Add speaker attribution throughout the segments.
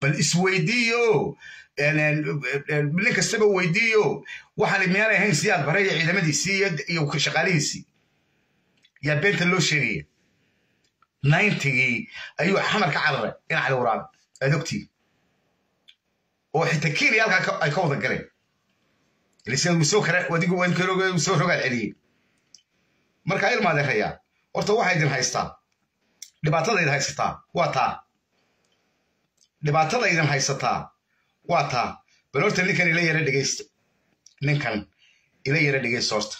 Speaker 1: bal isweydiiyo nin kastaba weydiiyo waxaan miyaanay ahayn siyaad bare iyo ciidamadiisii iyo shaqaalihiisii yaa beenta loo sheegaya ninetygii ayuu xamar ka cararay in cali waraabe aad ogtii oo xitaa kiili halkaa ay ka wada galeen adigu soo rogaal celiyey markaa ilmaadeerayaa horta waxaa idin haystaa dhibaatada idin haysataa waa taa dhibaatada idin haysataa waa taa bal horta ninkan ila yara dhegaysta ninkan ila yara dhegaysta horta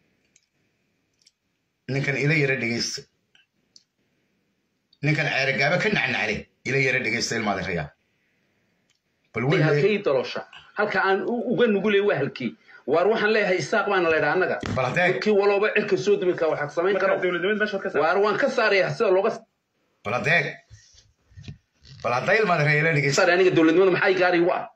Speaker 1: ninkan ila yara dhegaysta ninkan ceerogaaba ka nacnacle ila yara dhegaysta ilmaadeerayaa bal
Speaker 2: halkay dolosha halka aan uga nugulay waa halkii waar waxaan leeyahay isaaq baana laydhaa annaga
Speaker 1: bal haddee
Speaker 2: kii walooba cirka soo duminka waxaad samayn karo waar waan ka saaraya sida looga
Speaker 1: bal haddee bal hadda ilmaadeerayaa ila dhegaysta
Speaker 2: saaraya aniga dowladnimada maxay gaari u ah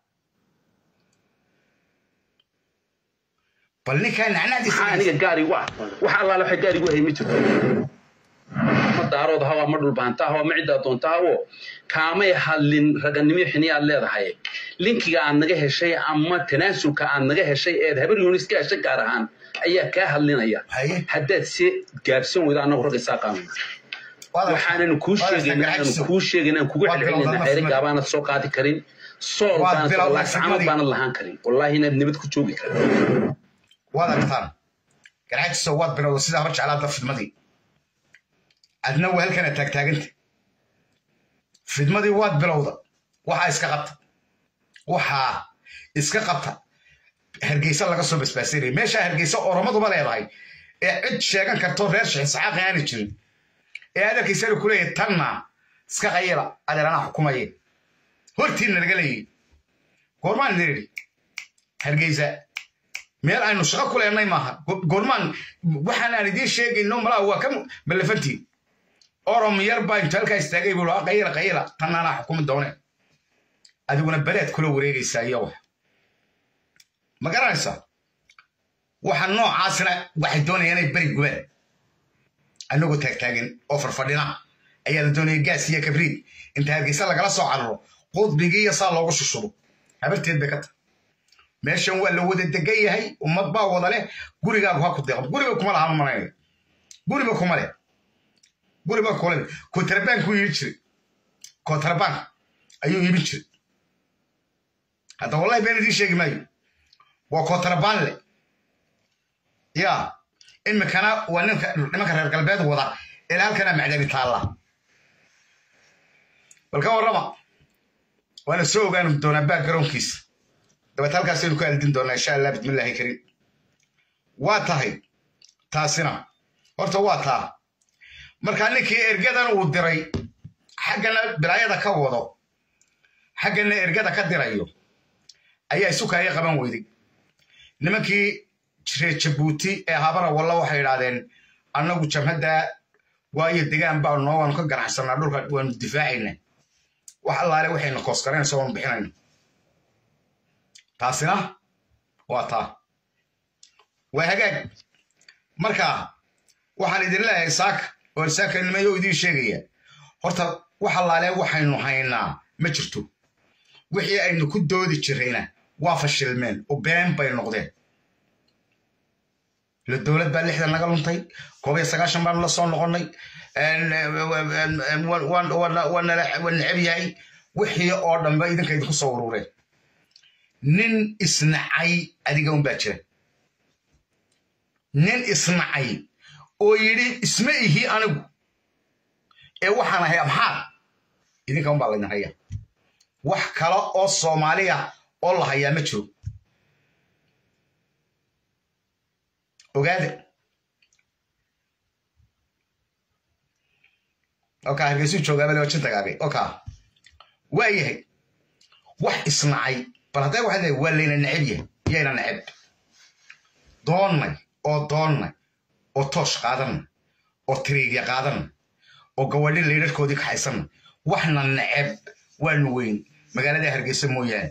Speaker 1: bal ninkan nacnacdiisa
Speaker 2: maxaa aniga gaari u ah wax allaale waxay gaari gu hay ma jirto ma daarood hawa ma dhulbaanta hawa ma ciddaa doonta hawo kaamay hadlin raganimo xini aad leedahay linkiga aad naga heshay ama tanaasulka aad naga heshay eed habar yunis ka heshay gaar ahaan ayaa kaa hadlinaya
Speaker 1: haye
Speaker 2: haddaad se gaabsan weydo annagu rag isaa qaamay waxaananu kuu sheegayna aanu kuu sheegayna aan kugu celcelinayna xeere gaabaanad soo qaadi karin soor baanad laascamad baanad lahaan karin wallaahi inaad nabad ku joogi karin
Speaker 1: waad aragtaan garxajiso waad bilowda sidaa hor jeclaada fidmadii adna waa halkana taagtaaganta fidmadii waad bilowda waxaa iska qabta waxaa iska qabta hargeysa laga soo basbaasinaya meeshaa hargeysa oromaduba leedahay ee cid sheegan karto reer shixisxaaqi aana jirin ee adarkiisana ku leeyahay tanna iska qayila adeer anaa xukumaye hortiinna laga leeyay goormaan idin idhi hargeysa meel aynu shaqo ku leenay maaha goormaan waxaan aan idiin sheegayno malaha waa ka malafantii orom yar baa intu halkaa istaagay buu lahaa qayila qayila tanna anaa xukumi doone adiguna beleed kula wareegaysaa iyo wax ma garanaysaa waxa noocaasna waxay doonayaan inay beri gubaan anagoo taagtaagan oo farfadhina ayaa la doonaya gaas iyo kabriid inta hargeysa lagala soo cararo qudbigii iyo saa loogu shushubo habarteed bay ka tahay meeshan waa la wada degan yahay ummad baa wada leh gurigaagu ha ku deeqo guriga kuma laha malaynayo guriga kuma leh guriga kule kontrabank uu iibin jiray kontrabank ayuu iibin jiray hadda wallahi been idiin sheegi maayo waa kontrabaan le ya imikana waa ninka nimanka reer galbeed wada ilaa halkana macdani taalla bal ka warrama waana soo ogaani doonaa backgroundkiisa dabeet halkaasaynu ka aldin doonaa insha allah bismillaahi kariim waa tahay taasina horta waa taa markaa ninkii ergadan uu diray xaggana bilaayada ka wado xaggana ergada ka dirayo ayaa isu kaaya qaban weyday nimankii reer jabuuti ee habara walla waxay idhaahdeen annagu jamhadda waayo degaan baa noo waanu ka ganacsanaa dhulka waanu difaacayna wax allaale waxayna kooskarayna waanu bixinayna taasina waa taa waa hagaag marka waxaan idin leeyahay saaka oo saakanimayo idiin sheegaya horta wax allaale waxaynu haynaa ma jirto wixii aynu ku doodi jirayna waa fashilmeen oo been bay noqdeen la dowlad baa lixdan naga luntay koob iyo sagaashan baanu la soo noqonnay waa neceb yahay wixii oo dhanba idinka idinku soo urureen nin isnacay adiga un baa jira nin isnacay oo yidhi isma ihi anigu ee waxaan ahay amxaar idinka un baa laydin haya wax kale oo soomaaliya oo la hayaa ma jiro ogaada oka hargeysuu joogaa bale wajin tagaagay oka waa yahay wax isnacay bal hadday waxay leedahay waa layna neceb yahay yayna neceb doonnay oo doonnay oo toosh qaadanna oo tiriigya qaadanna oo gawadhi laydharhkoodii kaxaysanna waxna neceb waanu weyn magaalada hargeysa mooyaane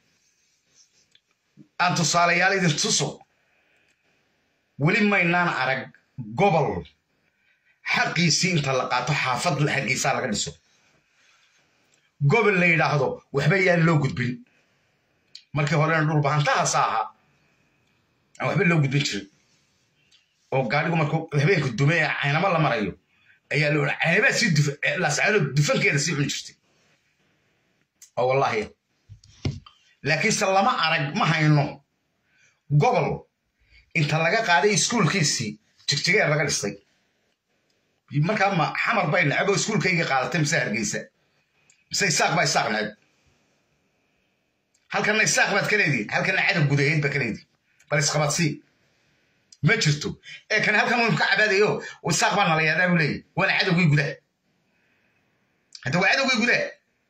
Speaker 1: aan tusaalayaal idin tuso weli maynaan arag gobol xaqiisii inta la qaato xaafad hargeysaa laga dhiso gobol la yidhaahdo waxba yaan loo gudbin markii horena dhulbahantahaasa ahaa aan waxba loo gudbin jirin oo gaadhigu markuu habeenka dume ee caynamo la marayo ayaa la odhan caynabaa sii duf lascaano dufankeeda sii cuni jirtay oo wallaahi laakiinse lama arag ma hayno gobol inta laga qaaday iskuulkiisii jigjigeer laga dhistay markaa ma xamar bay necab oo iskuulkayga qaadatay mise hargeysa mise isaaq baa isaaq necab halkanna isaaq baad ka leedihin halkanna cadow gudaheed baa ka leedihin bal isqabadsii ma jirto ee kan halkan waynu ka cabaadayo isaaq baa nala yaadaa buu leeyahy waana cadowgii gudaha hadda waa cadowgii gudaha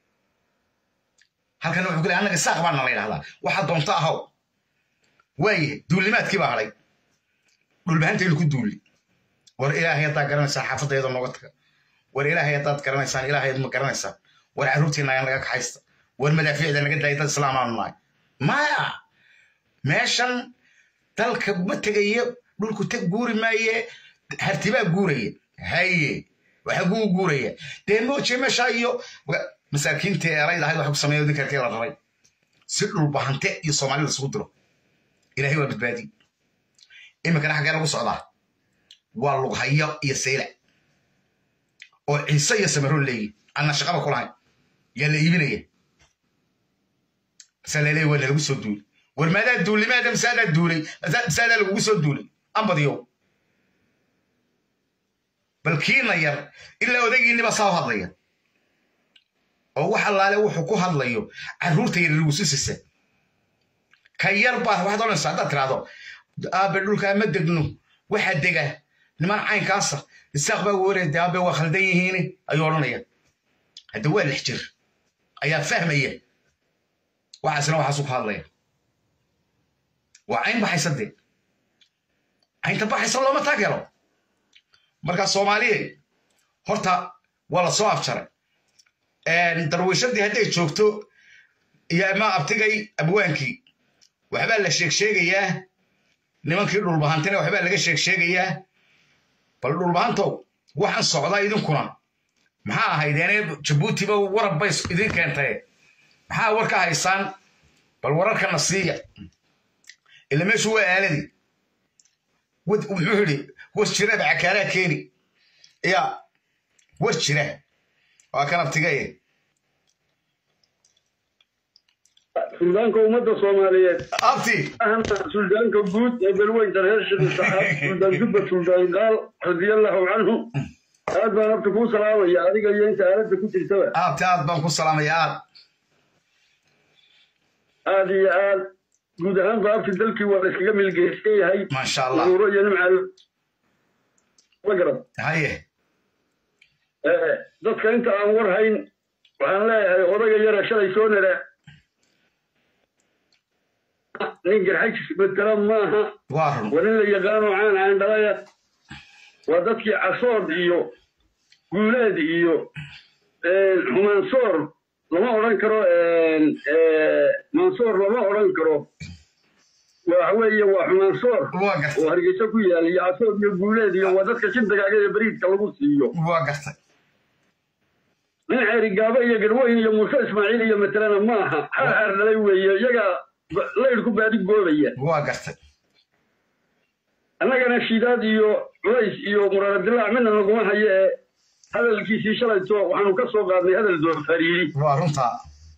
Speaker 1: halkan wuxuu ku leeyahy annaga isaaq baa nala yidhahdaa waxaa doonto ahow waayahay duulimaadkii baa hadhay dhulbahantaynu ku duuli war ilaahay haddaad garanaysaan xaafadayada nooga taga war ilaahay haddaad garanaysaan ilaahay ma garanaysaan war carruurtiina ayaan laga kaxaysta war madaafiicda naga daayay dad islaamaanu nahay maya meeshan dalka ma tegayo dhulku teg guuri maaye hartibaa guuraya haye waxa guu guuraya dee mooje meesha iyo masaakiinta erayda ahayd waxa ku sameeya dikarkii la raray si dhulbahante iyo soomaalida isugu diro ilaahay waa badbaadi iminkana xaggee lagu socdaa waa lughayo iyo sayla oo ciise iyo samaroon leeyihin anna shaqaba ku lahayn yaa la iibinaya masaa laleeya waa nalagu soo duulay war maadaa duulay maada masaadaa duulay masaadaa lagugu soo duulay ambadiyow bal kiina yar ilaa odaygiinniba saa u hadlaya oo wax allaale wuxuu ku hadlayo carruurta yar lagu susisa ka yar baa waxaad odhanaysaa haddaad tiraahdo aabe dhulkaa ma degno waxaa dega niman caynkaasa isaaq baa wareeda aabe waa khaldan yihiine ayuu odhanaya hadda waa lix jir ayaa fahmaya waxaasna waxaasu ku hadlaya waa cayn baxaysa dee caynta baxaysa looma taageero marka soomaaliya horta waa la soo afjaray darwiishadii hadday joogto iyo ama abtigay abwaankii waxbaa la sheeg sheegayaa nimankii dhulbahantina waxbaa laga sheeg sheegayaa bal dhulbahantow waxaan socdaa idinkuna maxaa ahaydeene jabuutiba warab bay idin keentay maxaa war ka haysaan bal wararkana siiya ila meeshu waa aaladii muxuu yidhi war jira bacakaaraa keeni ya war jira waa kan abtigaye
Speaker 3: suldaanka ummadda soomaaliyeed
Speaker 1: abti
Speaker 3: ahna suldaanka guud ee galweynta reer shirisaxaab suldaan jubba suldaan qaal radiyallahu canhu aad baan abta kuu salaamaya adiga iyo inta aaladda ku jirtaba
Speaker 1: abti aad baan ku salaamaya aad
Speaker 3: aad iyo aad guud ahaanba abti dalkii waa la iskaga milgeysan yahay
Speaker 1: maasha allah
Speaker 3: uruuro iyo nimcaal ma garad
Speaker 1: haye
Speaker 3: dadka inta aan war hayn waxaan leeyahay odayga yara shalay soo nara nin garxajis betela maaha
Speaker 1: waa run
Speaker 3: waa nin la yaqaano caan caan dhalaya waa dadkii casood iyo guuleed iyo humansoor lama odhan karo mansoor lama odhan karo waxa weeye waa xumansoor
Speaker 1: waa gartay
Speaker 3: oo hargeysa ku yaal iyo casood iyo guuleed iyo waa dadka shintagaaga iyo beriidka lagu siiyo
Speaker 1: waa gartay
Speaker 3: nin xeeri gaabo iyo garweyn iyo muuse ismaaciil iyo matalena maaha xar xaar dhalay weeye iyaga laydhku baadi goobaya
Speaker 1: waa gartay
Speaker 3: annagana shidaad iyo culays iyo muraradilaac midna naguma hayo ee hadalkiisii shalayto waxaanu ka soo qaadnay hadal doofariiri
Speaker 1: waa runtaa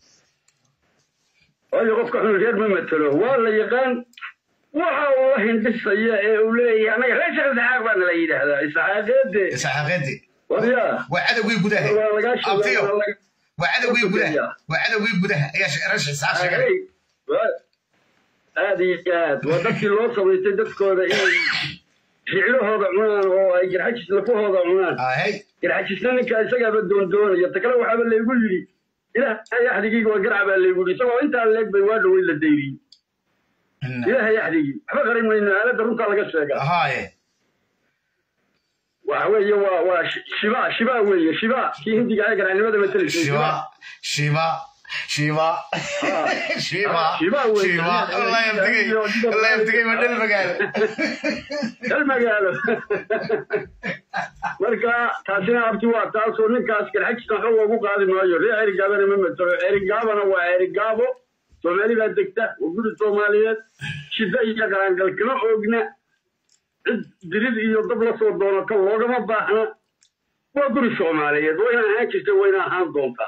Speaker 3: waayo qofka xun reer ma matelo waa la yaqaan waxa uu la hindhisaya ee uu leeyahay annaga reer sheekh isxaaq baana la yidhaahdaa isxaaqeede
Speaker 1: isxaaqeedi
Speaker 3: waryaa
Speaker 1: waa cadowgii gudaha
Speaker 3: waa lagaa
Speaker 1: abtiyo
Speaker 3: sheegay
Speaker 1: waa cadowgii gudaha waa cadowgii gudaha ayaa rash isxaaq sheegay
Speaker 3: aad iyo aad waa dadkii loo samaystay dadkooda inay ficilahooda cunaan oo ay garxajis lafahooda cunaan
Speaker 1: hay
Speaker 3: garxajisna ninka isagaaba doondoonaya ta kale waxaaba laygu yidhi ilaahay axdigii waa garca baa laygu yidhi isagoo intaa leeg bay waa dhowey la dayriyey ilaahay axdigii waxba qarin mayno aaladda runtaa laga sheegaa
Speaker 1: haye
Speaker 3: waxa weeye waa waa shi- shiba shiba weeye shiba kii hindiga ee garcanimada matelisa
Speaker 1: shiba shiba shiiba shiiba
Speaker 3: Shiiba wey.
Speaker 1: shiiba allah yabtigay allah yabtigay ma dhal magaalo
Speaker 3: hal magaalo marka taasina abti waa taasoo ninkaas garxajisna waxba loogu qaadi maayo ree erigaabana ma matalo erigaabana waa erigaabo soomaali baa degta waa guri soomaaliyeed shida iyo qaraangal kama oogna cid dirid iyo dab la soo doonato loogama baahna waa guri soomaaliyeed wayna ahaan jirta wayna ahaan doontaa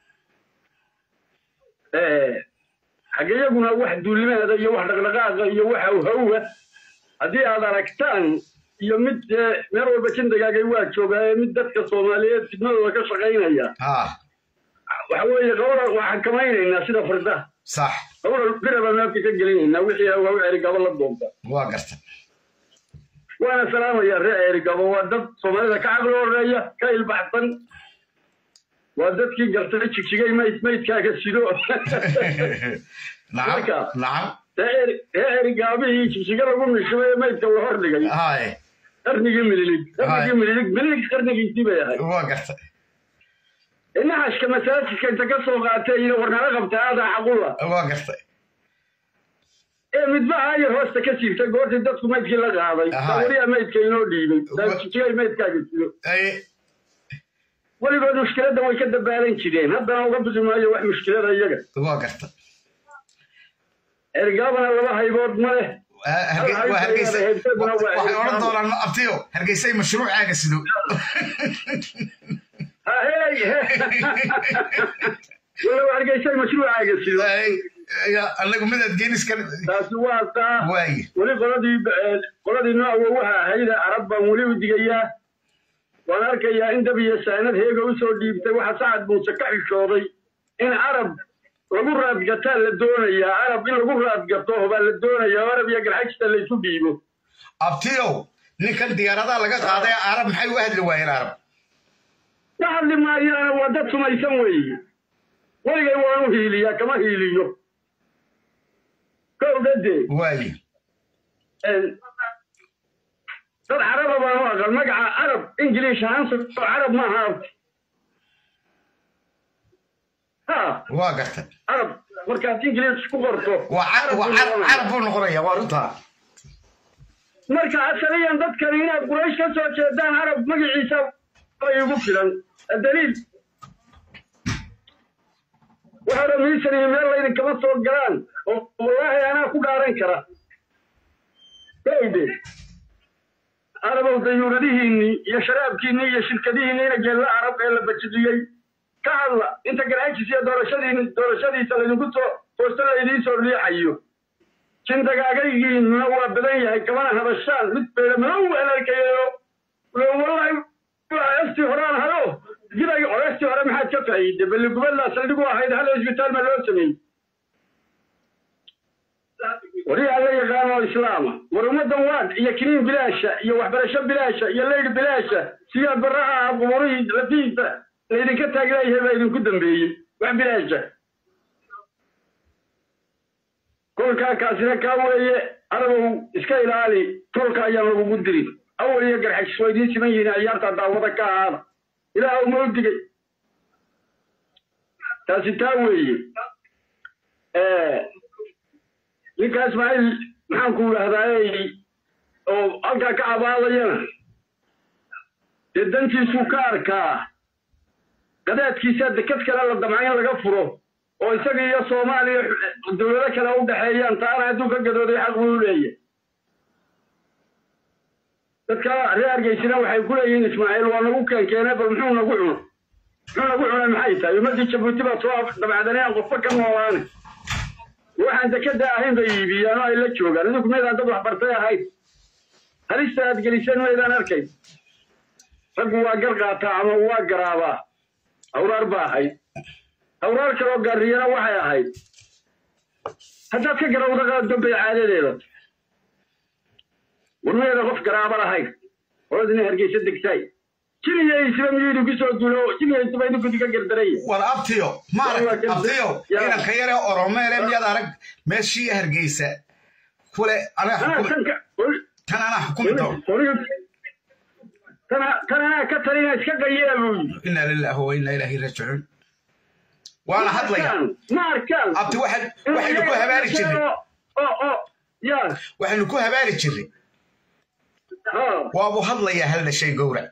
Speaker 3: xageyaguna wax duulimaada iyo wax dhaqdhaqaaqa iyo wax hawhawa haddii aad aragtaan iyo mid eh, meel walba jindagaagay waa joogaa mid dadka soomaaliyeed fidmadooda ka shaqaynaya
Speaker 1: ha
Speaker 3: waxa weeye qawla waxaan kamaynaynaa sida fardaha
Speaker 1: sax
Speaker 3: qawla bira baan meelka ka gelinaynaa wixii haw erigabo la doonta
Speaker 1: waa garta
Speaker 3: waana salaamaya ree erigabo waa dad soomaalida ka caqli horeeya ka ilbaxsan waa dadkii gartay jigjigay mayd maydkaaga sido
Speaker 1: nacam
Speaker 3: Marka.
Speaker 1: nacam
Speaker 3: ree erigaabihii jigjiga lagu mishabay ee maydka la hordhigay
Speaker 1: haye
Speaker 3: qarnigii mililig
Speaker 1: Hai.
Speaker 3: qarnigii mililig mililig qarnigiisii bay ahayd
Speaker 1: waa garta
Speaker 3: inaxashka masaajidka inta ka soo qaatay iyo warnala qabta aadaa xaqulla
Speaker 1: waa garta
Speaker 3: ee midbaha yar hoosta ka siibtay goortii dadku maydkii la qaaday
Speaker 1: Hai.
Speaker 3: sawiriya maydka inoo dhiibay
Speaker 1: Wa-
Speaker 3: jijigay maydkaaga sido
Speaker 1: ay
Speaker 3: weligood mushkiladda way ka dabaalan jireen haddana uga bixi maayo wax mushkilada iyaga
Speaker 1: waa garta
Speaker 3: ergaabana laba haybood ma leh
Speaker 1: Ha- harge-
Speaker 3: Hal-
Speaker 1: waa
Speaker 3: hal-
Speaker 1: hargeysa
Speaker 3: heebtaduna waa
Speaker 1: waxay odhan
Speaker 3: heebtaan.
Speaker 1: doonaan abtiyo hargeysay mashruucaaga sido
Speaker 3: hahey wala hargeysay mashruucaaga sido
Speaker 1: Ay, ya- anagu midaad geeniska
Speaker 3: taasi waa taa
Speaker 1: waaye
Speaker 3: weli qoladii eh, qoladii nooca waxa ahayd arab baan weli u digayaa waan arkayaa in dab iyo saanad heega usoo dhiibtay waxa sacad muuse ka xishooday in carab lagu raadgataa la doonayaa carab in lagu raadgato baa la doonayaa oo arab iyo galxajista laysu dhiibo
Speaker 1: abtiyow ninkan diyaaradaha laga qaaday arab maxay u hadli waayeen arab
Speaker 3: ka hadli maayaana waa dad sumaysan weeye weligay waan u hiiliyaa kama hiiliyo kow dhade
Speaker 1: waaye
Speaker 3: dad caraba baan u aqal magaca carab ingiliish ahaan soo carab ma aha ha
Speaker 1: waa garta
Speaker 3: carab markaad ingiliish ku qorto
Speaker 1: waa car- waa car- carab buu noqonaya waa runtaa
Speaker 3: marka asaliyan dadkani inaad quraysh ka soo jeedaan carab magaciisa bay igu filan daliil waxaana miisan iyo meel laydin kama soo galaan oo wallaahi anaa ku dhaaran kara kowde arabow dayuuradihiinnii iyo sharaabkiinnii iyo shirkadihiinniina geella arab ee la bajidiyey ka hadla inta garxajis iyo doorashadiin doorashadiisa laydinku soo hoosta laydiin soo riixayo jindagaagaygiinna waa badan yahay kamana hadashaan mid beeda madow aan arkayo wallahi waa estii horaan hayo gibay oo estii hore maxaad ka faa'iide balli gubadlaa saldhigu ahayd hal isbitaal ma loo sameeyey wari alla yaqaan oo islaama war ummaddan waad iyo kiniin bilaasha iyo waxbarasho bilaasha iyo leydh bilaasha siyaad baraha ah quburihii lafihiisa laydinka taagleeyahay baa idinku dambeeyey wax bilaasha kolkaa kaasina kaa weeye arabow iska ilaali tolka ayaan lagugu dirin awal iyo garxajis waa idiin siman yihiin ayaartaa daawada ka ahaada ilaah uma u digay taasi taa weeye ninka ismaaciil maxaan ku idhahdaa oo halkaa ka abaadayana dee dantiisuu ka arkaa qadaadkiisaa dekad kale la damca in laga furo oo isaga iyo soomaaliya dowlado kale u dhexeeyaan taana hadduu ka gadooday xaq buu u leeyahay dadka reer hargeysina waxay ku leeyihiin ismaaciil waa nagu keenkeenay bal muxuu nagu cuno muxuu nagu cunay maxay tahay ummaddii jabuuti baa soo dabacdaneen qofba ka noolaane waxaan dekada ahayn bay iibiyaan oo ay la joogaan idinku meedaan dad waxbartay ahayd halista aad geliseen maydaan arkayn raggu waa gar qaataa ama waa garaabaa awraar ba ahayd awraar kaloo gaariyana waxay ahayd haddaad ka garawda qaado bay caadadeeda warmeeda qof garaaba lahayn qoladina hargeysa degtaay jiniya isla miyaydu ku soo dulo jiniya isba idinku diga gardaray
Speaker 1: war abtiyo maarag abtiyo inanka yare oromeele miyaad arag meeshii hargeysa kule anaga xukumi tan anaa xukumi doono
Speaker 3: tan anaa ka talina iska qayeela buu yidhi
Speaker 1: inaa lillahi wa inaa ilaahi raajicuun waana hadlaya
Speaker 3: ma arkaan
Speaker 1: abti waxaan waxaynu ku habaari jirnay
Speaker 3: oo oo ya
Speaker 1: waxaynu ku habaari jirnay
Speaker 3: ha
Speaker 1: waabuu hadlayaa hal dhashay gowra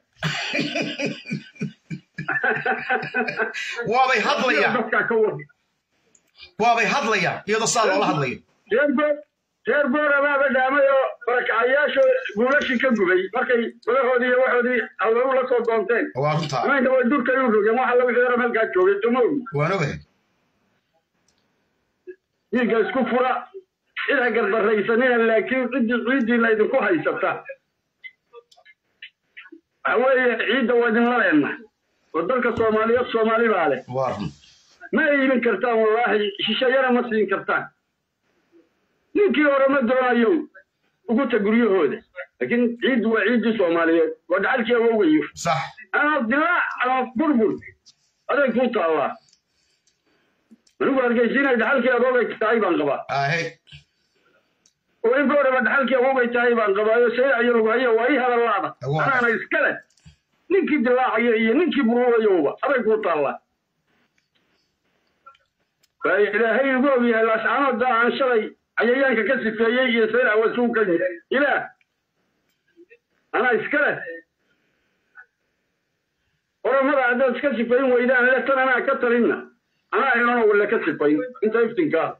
Speaker 1: waabay hadlayaan
Speaker 3: dadka ka wada
Speaker 1: waabay hadlayaan iyadoo saa loola hadlayo
Speaker 3: reer goor reer goorabaaba dhaamay oo barakacayaasha guulashii ka gubay markay wadahoodii iyo waxoodii hawlaru la soo doonteen
Speaker 1: waa runtaa
Speaker 3: haweenka way durka u rogeen waxa lagu xidara halkaa joogay tumow
Speaker 1: waan ogahay
Speaker 3: dhiigga isku fura cid ha gardaraysanina laakiin ciddii ciiddiina idinku haysata waxa weeye ciidda waa idinla leenna oo dalka soomaaliyeed soomaali baa leh
Speaker 1: waa run
Speaker 3: ma iibin kartaan wallaahi shishayana ma siin kartaan ninkii hore ma doonayo ugu ta guryahooda laakiin ciiddu waa ciiddii soomaaliyeed waa dhaxalkii awogayo
Speaker 1: sax
Speaker 3: ama dilaac ama burbur aday kuu taallaa anigu argaysiinay dhaxalkii adoogay tahay baan qabaa
Speaker 1: ahe
Speaker 3: oo in gooraba dhaxalkii awoogay tahay baan qabaayo sayacayo lagu hayo waa ii hadalaada
Speaker 1: Waa.
Speaker 3: anaana iskale ninkii dilaacayo iyo ninkii bururayowba aday kuu taallaa waa ilaahay ugu ogyahay laascaanood aan shalay cayayaanka ka sifeeyey iyo sayr awasuuka ilaah anaa iskale oramada haddaad iska sifayn weydaan le tan anaa ka talinna anaa helano walla ka sifayn inta iftinkaa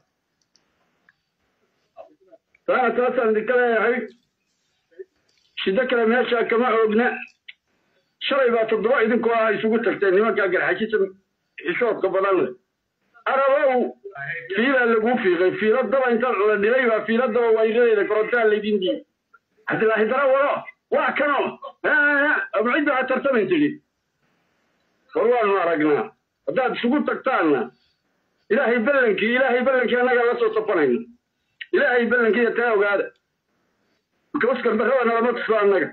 Speaker 3: taana taasaan idinka leeyahay shiddo kale meeshaa kama oogna shalay baa toddoba idinkoo ah isugu tagteen nimankaa garxajisa xishoodka badan leh arabow fiilaa laguu fiiqay fiilo daba inta la dhilay baa fiilo daba wayradeeda korontaa laydin diiy cabdilaahi dara waro waa kano cidda ha tartamin tidhi war waanu aragnaa haddaad isugu tagtaanna ilaahay ballankii ilaahay ballankii annaga la soo safanayna ilaahay ballankii iyo taa ogaada marka oskar barrada nalama tuso annaga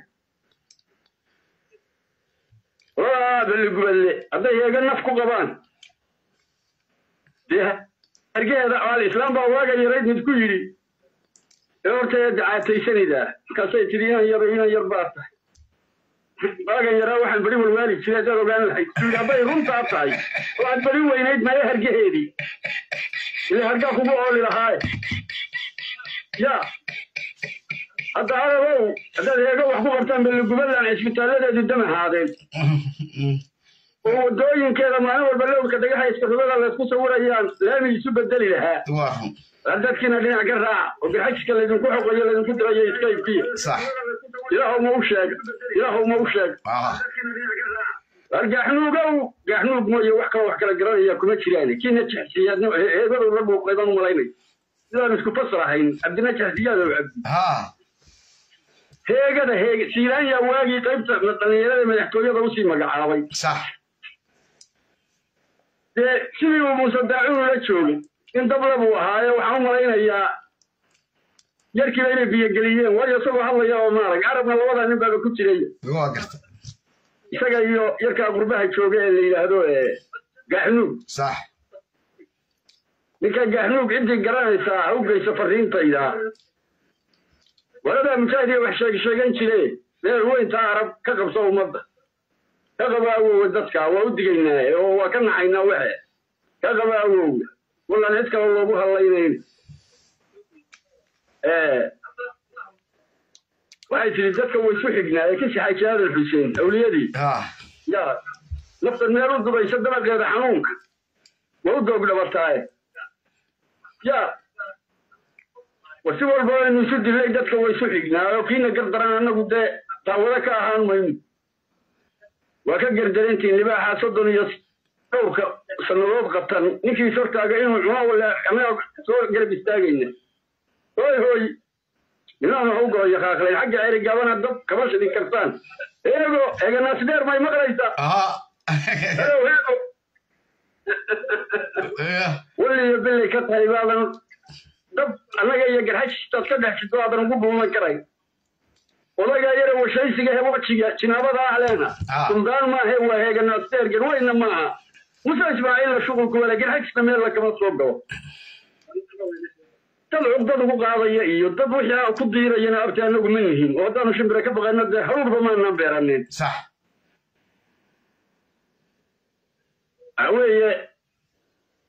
Speaker 3: waa balligubadle hadday eega naf ku qabaan dee hargeeda alislaam baa waaga yarayd mid ku yidhi ee horta ee dacaataysanaydaa markaasay tidhi inan yaro inan yar baa tahay waagan yaraa waxaan beri walwaali jiray haddaad ogaan lahayd yidhi hadday runtaa tahay oo aad beri weynayd maya hargeheedii ile hargaa kugu ooli lahaaye ya hadda arabow haddaad eego wax ku qabtaan baligubadan cisbitaaladeedu dam ahaadeen oo wadooyinkeeda maalin walba lowrka dhagaxa iskarrubada laysku sawirayaan laami isu bedeli lahaa
Speaker 1: waa run
Speaker 3: dadkiina dhinac ka raaca oo garxajiska laydinku xoqayo laydinku dirayo iska ibkiya
Speaker 1: sax
Speaker 3: ilaahow ma u sheeg ilaahow ma u sheeg
Speaker 1: aha
Speaker 3: war gaaxnuugow gaaxnuug mooye wax kaloo wax kala garanaya kuma jiraan kiina jaxsiyaadno heebadu la dhuuqay baan u malaynay sidaan isku fasal ahayn cabdina jaxsiyaadow cabdi
Speaker 1: ha
Speaker 3: heegada heege siiraanya waagii qaybta dhalinyarada madaxtooyada usii magacaabay
Speaker 1: sax
Speaker 3: dee sidii uu muuse daacunu la joogay in dable buu ahaaye waxaan u malaynayaa yarkiiba inay biyogeliyeen waayo isagoo hadlaya oo maarag carabna labada nin baaba ku jiray
Speaker 1: waa garta
Speaker 3: isaga iyo yarkaa qurbaha jooga ee la yidhaahdo ee gaaxnuug
Speaker 1: sax
Speaker 3: ninka gaaxnuug ciddii garanaysaa ha u geyso fariintayda waladaa mujaahidiya wax sheeg sheegan jire reer weyntaa arab ka qabso ummadda ka qaba awowe dadka waa u digaynaa oo waa ka naxaynaa waxe ka qaba awowe wallaan cid kale loogu hadlaynayn waxay tidhi dadka way isu xignaa ee kasi xaaji aadan xuseen awliyadii
Speaker 1: ha
Speaker 3: ya naftan meel u dubaysa dabaqeeda xanuunka waa u doog dhabataaye ya war si walba aynu isu dilay dadka way isu xignaa oo kiina gardaran annagu dee daawado ka ahaan mayno waa ka gardarantiin libaaxa soddon iyo dhowrka sannadood qabtan ninkii is hortaaga inuu cuno wala annaga soo garab istaagayna hooy hooy inaanu ha u gooyo qaaqlayn xagga ceri gaabana dab kama shidin kartaan eego eeganaasdheer may maqlaysaa
Speaker 1: aha
Speaker 3: eego eego weliyo billay ka tahay baadan dab annaga iyo garxajtaad ka dhex jito aadan ugu dhuuman karay odagaa yara washaysiga he wajiga jinaabada ahleena
Speaker 1: Ah.
Speaker 3: suldaan maahe waa heeganaasdeergan weyna maaha muse ismaaciilla shuqulku wala garxajisna meel lakama soo galo dad cugdad ugu qaadaya iyo dad wixii aan ku diirayana abti anagu ma yihiin oo haddaanu shimbire ka baqayno dee haruurba maanaan beeranin
Speaker 1: sax
Speaker 3: waxa weeye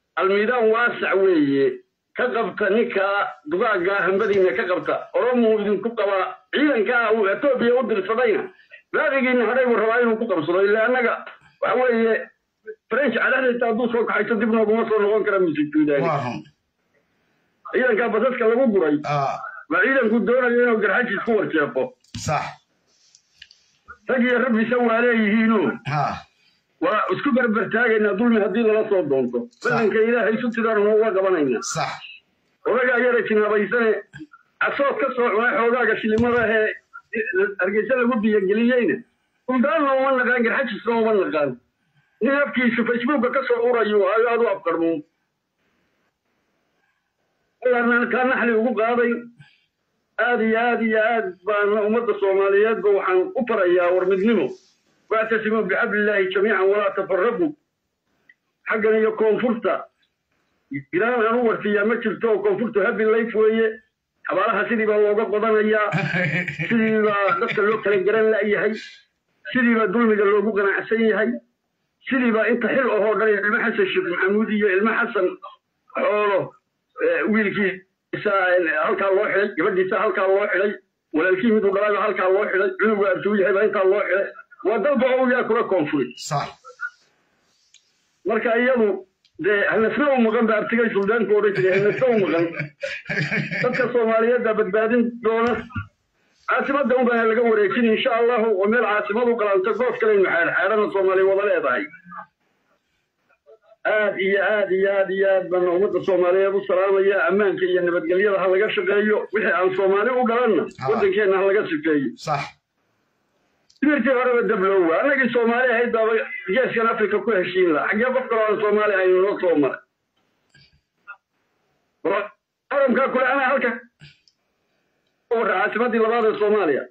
Speaker 3: almiidaan waasac weeye ka qabta ninka dugaaga hambadiina ka qabta oromuu idinku qabaa ciidankaa uu etoobiya u dirsadayna raadigiina hadhay buu rabaa inuu ku qabsado ilaa annaga waxa weeye french cadahdayta hadduu soo kaxayso dib nooguma soo noqon kara misujuudaani
Speaker 1: waa run
Speaker 3: ciidankaa basaska lagu guray
Speaker 1: Ah,
Speaker 3: ma ciidanku doonayo inuu garxajis ku warjeeqo
Speaker 1: sax
Speaker 3: rag iyo rabbisa waa leeyihiino
Speaker 1: ha
Speaker 3: waa isku berbertaagaynaa dulmi haddii lala soo doonto badanka ilaahay isu tidaanuma uga qabanaynaa
Speaker 1: sax
Speaker 3: odagaa yara jinaabaysane casood ka soo cunay xoogaaga shilimada ee hargeysa lagu biyogeliyeyna suldaanna uma naqaan garxajisna uma naqaan nin afkiisu facebooka ka soo urayo ayo aad u afkarmuun allaana kaa naxli ugu qaaday aad iyo aad iyo aad baana ummadda soomaaliyeedba waxaan u farayaa war midnimo واعتصموا بحبل الله جميعا ولا تفرقوا حقا iyo koonfurta jiraan aan u warsiiyaa ma jirto oo koonfurtu habi layf weeye xabaalaha sidii baa looga qodanayaa sidii baa dadka loo kala garan la'yahay sidii baa dulmiga loogu ganacsan yahay sidii baa inta xil ahoo dhan ilmo xasan sheekh maxamuud iyo ilmo xasan xoolo wiilkiisa halkaa loo xidhay gabadhiisa halkaa loo xidhay walaalkii miduu dhalaa halkaa loo xidhay cunuga abtuu yahay baa intaa loo xidhay waa dalba owyaa kula koonfuri
Speaker 1: صح
Speaker 3: marka iyadu dee hanasna u maqan ba abtigay suldaanku odhan jiray hanasna u maqan dadka soomaaliyeedda badbaadin doona caasimadda un baa laga wareejin insha allahu oo meel caasimad u qalanta goof kalaynu xeerxeerana soomaaliya wada leedahay aad iyo aad iyo aad iyo aad baan ummadda soomaaliyeed u salaamaya ammaanka iyo nabadgelyada ha laga shaqeeyo wixii aan soomaali u dhalanna waddankeenna ha laga sifeeyo
Speaker 1: صح
Speaker 3: timirtii horeba dablowwa annagii soomaali ahayd baaba geeskan africa ku heshiin laha xaggee qof kaloo aan soomaali ahayn noo soo maray qarankaa kule anaa halka warra caasimadii labaad ee soomaaliya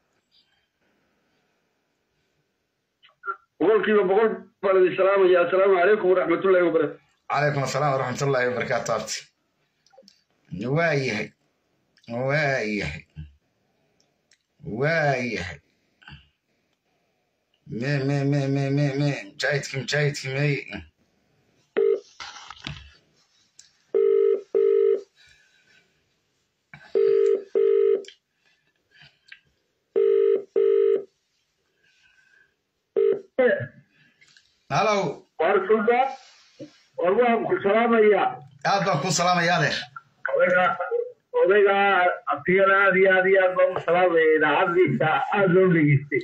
Speaker 3: boqolkiiba boqol baan idin salaamaya assalaamu calaykum waraxmatullahi wabarakatu
Speaker 1: عليكم السلام ورحمة الله وبركاته أبتي وايهي وايهي وايهي مي مي مي مي مي مي جايتكم جايتكم مي هلو
Speaker 3: war sulda war waan ku salaamayaa
Speaker 1: aad baan kuu salaamaya adeer
Speaker 3: odayga odayga abtigana aad iyo aad iyo aad baan u salaamaya idaacadiisa aad loo dhegeystay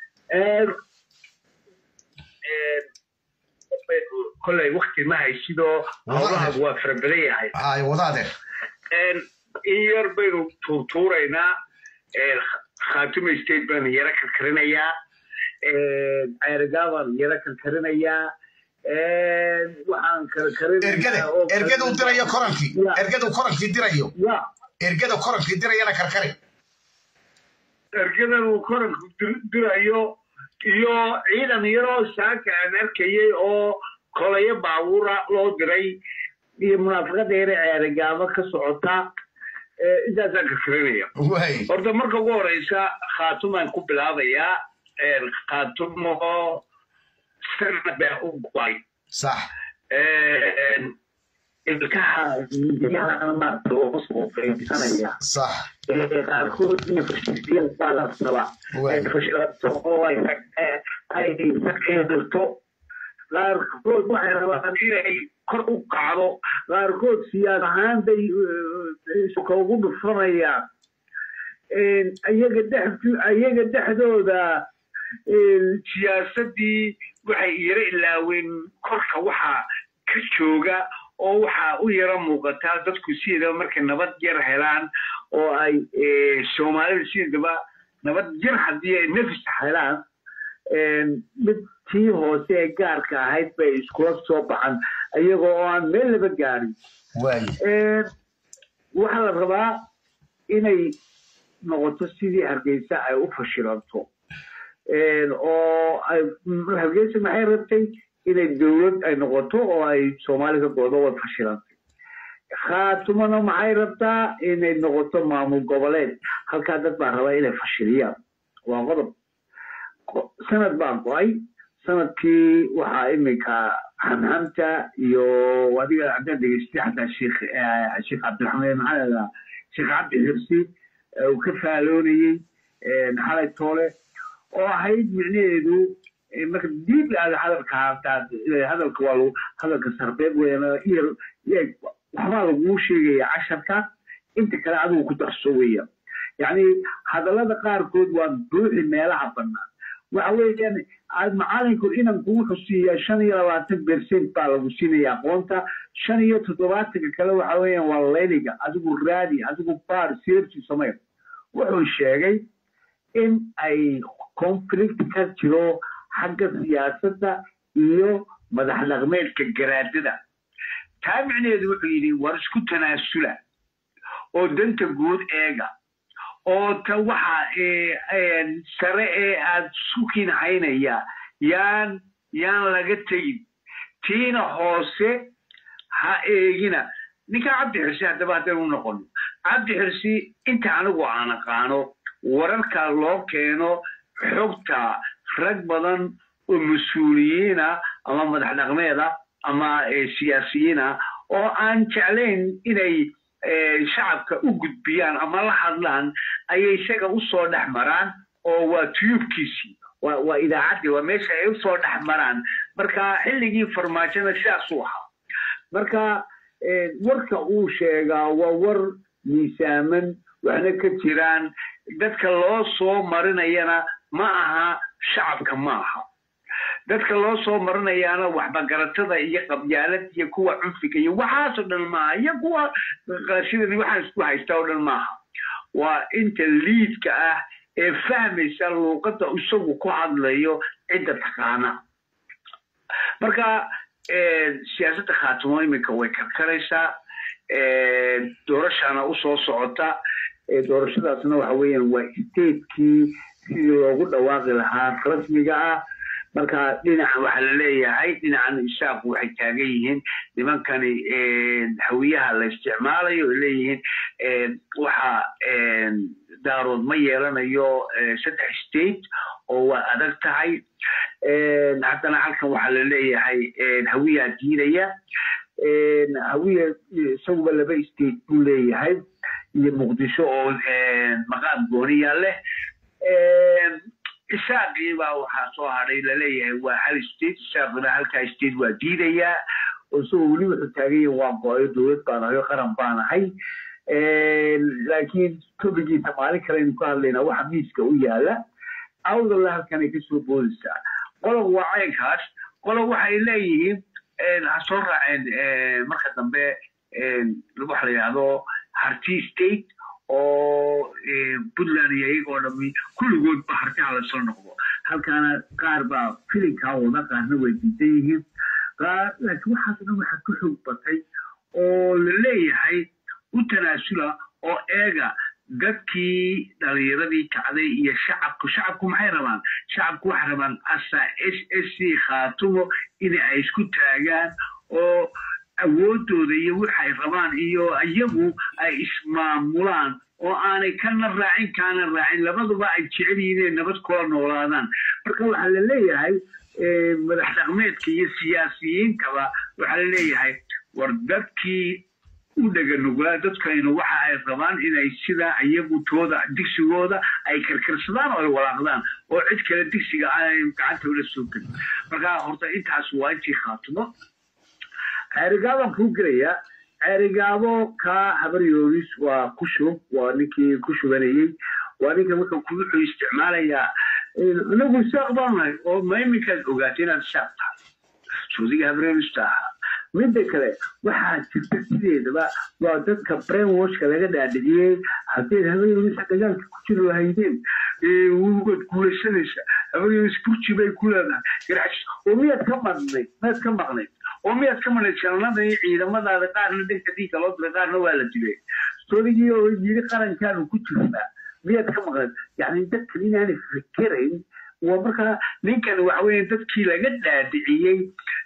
Speaker 3: kolley wakti ma haysidoo howlahaas waa fara badan yahay
Speaker 1: ay wada adeer
Speaker 3: in yar baynu tuurtuuraynaa khaatuma state baan yara karkarinayaa ceerigaa baan yara karkarinayaa waxaan
Speaker 1: ergada ergada u dirayo korankii ergada korankii dirayo
Speaker 3: ya
Speaker 1: ergada korankii dirayana karkari
Speaker 3: ergadan uu koranku dirayo iyo ciidan yaroo saaka aan arkayay oo kolayo baabuura loo diray iyo munaafaqada yare ceerigaaba ka socota intaasaan karkarinaya
Speaker 1: waay
Speaker 3: horta marka ugu horeysa khaatumaan ku bilaabayaa khaatumo sanad baa u go'ay
Speaker 1: صح
Speaker 3: ilkaha midiyaha maarta ugu soo qaybsanaya
Speaker 1: صح
Speaker 3: qaarkood iyo fashiliyada baa la rabaa
Speaker 1: Waay.
Speaker 3: fashilato oo ay ay sakeedirto qaarkood waxay rabaan inay kor u kacdo qaarkood siyaad ahaan bay suka ugu dhufanayaan iyaga dhex iyaga dhexdooda siyaasadii waxay yara ilaaween korka waxaa ka jooga oo waxaa u yara muuqataa dadku sideedaba markay nabad yar helaan oo ay soomaalida sideedaba nabad yar haddii ay nafis helaan mid tii hoose ee gaarka ahayd bay iskula soo baxan iyagoo oo aan meel laba gaarin
Speaker 1: waay
Speaker 3: waxaa la rabaa inay noqoto sidii hargeysa ay u fashilanto oo ay hargeysa maxay rabtay inay dowlad ay noqoto oo ay soomaali ka goodo way fashilantay khaatumana maxay rabtaa inay noqoto maamul goboleed halkaa dad baa rabaa inay fashiliyaan waa qodob Qo- sanad baa go-ay
Speaker 4: sanadkii waxaa iminka xamxamta iyo adiga haddaad dhegeystay xataa sheekh sheekh cabdiraxmaan maxaa sheekh cabdi xirsi uu ka faaloonayey xalay toole oo ahayd micnaheedu marka diib aada hadalka hataad hadalka waa lagu hadalka sarbeeb weeyaan iyo waxbaa laguu sheegaya casharka inta kale adigu ku darso weeyaan yacni hadallada qaarkood waa buuxi meelaha bannaan waxa weeyaan macalinku inanku wuxuu siiyaa shan iyo labaatan percent baa lagu siinaya aqoonta shan iyo toddobaatanka kale waxa weeyaan waa leyliga adigu raadi adigu baar seerti samey wuxuu sheegay in ay conflict ka jiro xagga siyaasadda iyo madax dhaqmeedka garaadada taa micnaheedu wuxuu yidhi war isku tanaasula oo danta guud eega oo ta waxa sare ee aad sukin haynaya yaan yaan laga tegin tiina hoose ha eegina ninka cabdi xirsi haddaba haddaynu noqono cabdi xirsi inta anigu aan aqaano wararka loo keeno xogta rag badan oo mas-uuliyiina ama madax dhaqmeeda ama siyaasiyiina oo aan jeclayn inay shacabka u gudbiyaan ama la hadlaan ayay isaga usoo dhex maraan oo waa tuyuubkiisii waa idaacaddii waa meesha ay usoo dhex maraan marka xilligii farmaajona sidaasuu ahaa marka warka uu sheegaa waa war miisaaman waxna ka jiraan dadka loo soo marinayana ma aha shacabka ma aha dadka loo soo marinayaana waxbagaratada iyo qabyaalad iyo kuwa cunfiga iyo waxaasoo dhan maaha iyo kuwa qarshidan waxaan isku haystaa oo dhan maaha waa inta liidka ah ee fahmaysa luuqadda isagu ku hadlayo cidda taqaana marka siyaasadda khaatimo iminka way karkaraysaa doorashana usoo socota doorashadaasna waxa weeyaan waa statekii sidii loogu dhawaaqi lahaa rasmiga ah marka dhinacan waxaa la leeyahay dhinacan isaaqu waxay taagan yihiin nimankani hawiyaha la isticmaalayo ay leeyihiin waxa daarood ma yeelanayo saddex state oo waa adag tahay haddana halkan waxaa la leeyahay hawiyaa diidaya hawiya isaguba laba state buu leeyahay iyo muqdisho oo maqaam gooniya leh isaaqii baa waxaa soo hadhay laleeyahay waa hal state isaaqina halkaa state waa diidayaa oo isagoo weli wuxuu taagan yahay waa go-ayo dowlad baan ahay qaran baan ahay laakiin tobigiisa maalin kale aynu ka hadlaynaa waxa miiska u yaala awdalla halkanay kasoo boodaysaa qolob waa caynkaas qolob waxay leeyihiin ha soo raaceen marka dambe waxa la yidhahdo harti state oo puntland iyo iyagoo dhami kulligood ba hartiha lasoo noqdo halkaana qaar baa filinkaa wada qaarna way diidan yihiin qaar laakiin waxaas dhan waxaa ka xoog batay oo la leeyahay u tanaasula oo eega dadkii dhalinyaradii kacday iyo shacabku shacabku maxay rabaan shacabku waxay rabaan asa s s c khaatumo in ay isku taagaan oo awoodooda iyo waxay rabaan iyo iyagu ay ismaamulaan oo aanay kana raacin kaana raacin labaduba ay jecel yihiin inay nabad kula noolaadaan marka waxaa la leeyahay madax dhaqmeedka iyo siyaasiyiintaba waxaa la leeyahay war dadkii u dhaganuglaa dadkaynu waxa ay rabaan inay sidaa iyagu tooda digsigooda ay karkarsadaan oo ay walaaqdaan oo cid kale digsiga aanay gacanta ula soo gelin marka horta intaas waa intii khaatimo ceerigaabaan kuu gelayaa ceerigaabo kaa habaryoonis waa ku shub waa ninkii ku shubanayey waa ninka wuxuu wuxuu isticmaalayaa inagu isaaq baan nahay oo ma iminkaad ogaatay inaad isaaq tahay suudiga habaryoonis ahaa midda kale waxaa jirta sideedaba waa dadka brainwashka laga dhaadhiciyey haddayd habaryoonis dagaalka ku jiri lahaydeen waad guulaysanaysa habaryoonis burji bay ku leedahay garaacis oo miyaad ka maqnayd miyaad ka maqnayd oo miyaad ka maqnayd janalada iyo ciidamadaada qaarna dhanka dhiigga loo diray qaarna waa la dilay storigii oo yiri qarankaanu ku jirnaa miyaad ka maqnayd yani dadkan inaanay fikerayn waa markaa ninkan waxa weeye dadkii laga dhaadhiciyey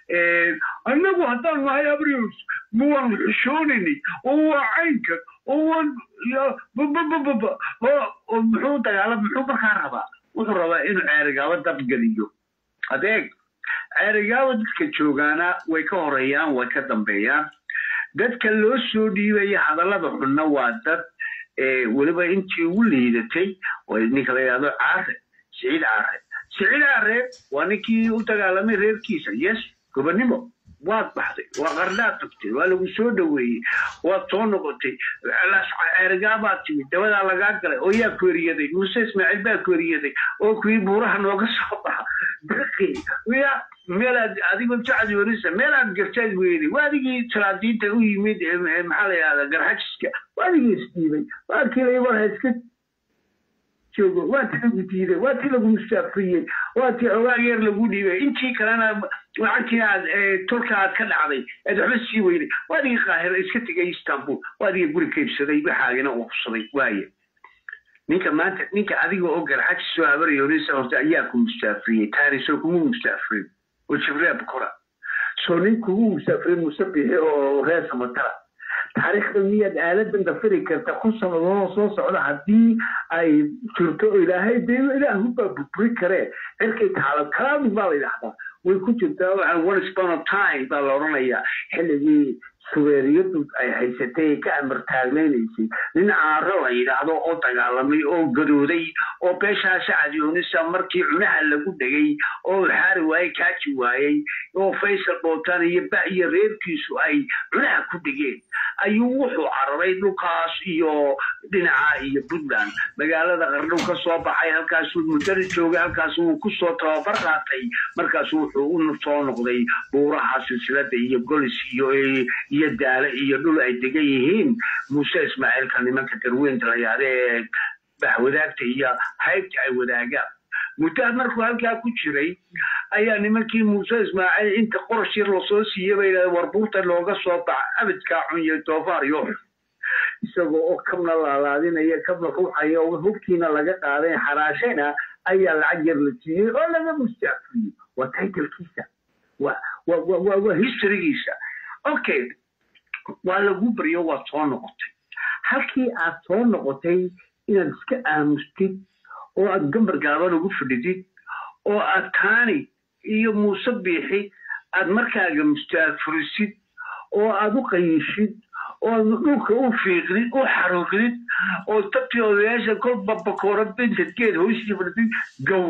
Speaker 4: annagu haddaan nahay abrius ma waan xishoonaynay oo waa caynkan oo waan bababababa oo muxuu dagaala muxuu markaa rabaa wuxuu rabaa inuu ceerigaabo dabgeliyo adeeg ceerigaaba dadka joogaana way ka horeeyaan way ka dambeeyaan dadka loo soo dhiibaya hadallada xunna waa dad weliba intii ugu liidatay oo ninka la yidhahdo caare siciid caare siciid caare waa ninkii u dagaalamay reerkiisa yes gobonnimo waad baxday waa qardaad tagtay waa lagu soo dhoweeyey waad soo noqotay ceergaabaad timid dabadaa lagaa galay oo yaa kueriyaday muuse ismaaciil baa kueriyaday oo kuwii buuraha nooga soo baxa daqi ya meelaad adigoo jacdi warisa meelaad gartaad weyday waa adigii salaadiinta u yimid maxaa la yidhahda garxajiska waa adigii isdhiibay waa kii labar iska joogo waa ti lagu diiday waa ti lagu mustaafriyey waa ti ogaag yar lagu dhiibay intii kalena lacagtii aad tolka aad ka dhacday aad waxba sii weyday waa adigii qaahiro iska tegay istanbul waa adigii guri kaybsaday waxaagina uqsaday waaye ninka maanta ninka adiga oo garxaji soo habarayo nisa horta ayaa ku mustaafriyey taariso kuma mustaafrin oo jibraab kora soo nin kugu mustaafrin musabixi oo reer samatara taariikhda miyaad aaladan dafiri karta kun sanadoo soo socda haddii ay jirto oo ilaahay dee ilaahu baa burburi karee cirkay taalo kalaami baa la yidhahdaa way ku jirtaa waxaan one span of time baa la odhanayaa xilligii subeeriyadu ay haysatay ay ka amar taagnaynaysay nin caaro la yidhaahdo oo dagaalamay oo gadooday oo beeshaa sacad yoonisa markii cunaha lagu dhegay oo xaari waayey kaaji waayey oo faysal bootan iyo ba iyo reerkiisu ay cunaha ku dhigeen ayuu wuxuu cararay dhulkaas iyo dhinaca iyo puntland magaalada qardhow ka soo baxay halkaasuu muddada joogay halkaas wuu kusoo tababar qaatay markaas wuxuu u soo noqday buuraha silsilada iyo golis iyo iyo daale iyo dhul ay degan yihiin muuse ismaaciilka nimanka darweynta la yahda ee bahwadaagta iyo haybta ay wadaagaan muddaad markuu halkaa ku jiray ayaa nimankii muuse ismaaciil inta qorosh yar lasoo siiyey bay warbuurta looga soo baxa abidkaa cun iyo doofaar iyo isagoo oo kabna laalaadinaya kabna ruuxaya oo hubkiina laga qaaday xaraashayna ayaa lacag yar la siiyey oo laga mustaafiyey waa titlkiisa waa historygiisa okay waa lagu baryo waad soo noqotay halkii aad soo noqotay inaad iska aamustid oo aad gambar gaaban ugu fadhidid oo aad taani iyo muuse biixi aad markaaga mustaafurisid oo aad u qayishid oo aad dhulka u fiiqdid u xaruuqdid oo tabtii odayaasha kolba bakoora bintad geed hoysii fadhidid gow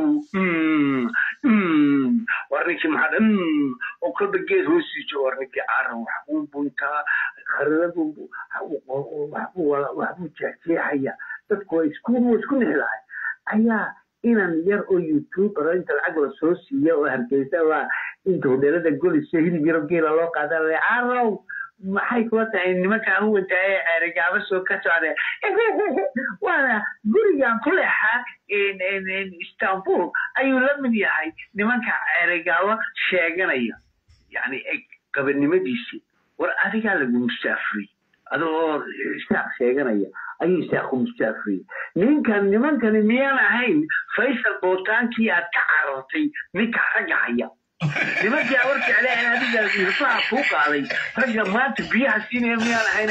Speaker 4: war ninkii maxaa oo kolba geed hoosiiso war ninkii caara waxbuu buntaa khariradu waxbuu jeexjeexaya dadku waa isku isku nixlahay ayaa inan yar oo youtuber inta lacag la soo siiya oo hargeysa waa inta hodheelada golis hilib yaro geela loo qaada carow maxay kula tahay nimankaan u wataaye ceerigaaba soo ka socda waana gurigan ku leexaa istanbul ayuu la mid yahay nimanka ceerigaaba sheeganaya yani qabanimadiisii war adigaa lagu mustaafriyey adoo isaaq sheeganaya ayuu isaaqu mustaafriyey ninkan nimankani miyaan ahayn faysal bootaankii aad ka carartay ninka ragga haya nimankii awar jecleen adiga hirfaha kuu qaaday ragga maanta biyaha siinaya miyaan ahayn